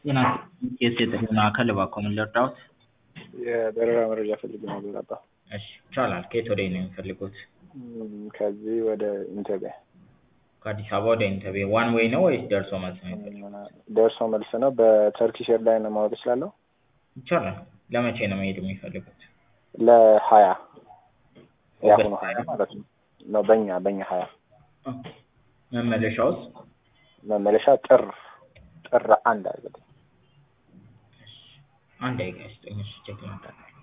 ጤና ኬስ የጥሪ ማዕከል እባክዎ ምን ልርዳዎት? የበረራ መረጃ ፈልጌ ነበር አባ። እሺ ይቻላል። ከየት ወዴት ነው የሚፈልጉት? እም፣ ከዚህ ወደ ኢንተርቪያ ከአዲስ አበባ ወደ ኢንተርቪ ዋን ዌይ ነው ወይስ ደርሶ መልስ ነው የሚፈልጉት? ደርሶ መልስ ነው። በተርኪሽ ኤርላይን ማወቅ እችላለሁ? ይቻላል። ለመቼ ነው መሄድ የሚፈልጉት? ለሀያ የአሁኑ ኦገስት ሀያ ሀያ ማለት ነው ነው በእኛ በእኛ ሀያ መመለሻውስ? መመለሻ ጥር ጥር አንድ አድርገን አንድ ደቂቃ ይስጡኝ። እሺ ቼክ ላድርግ።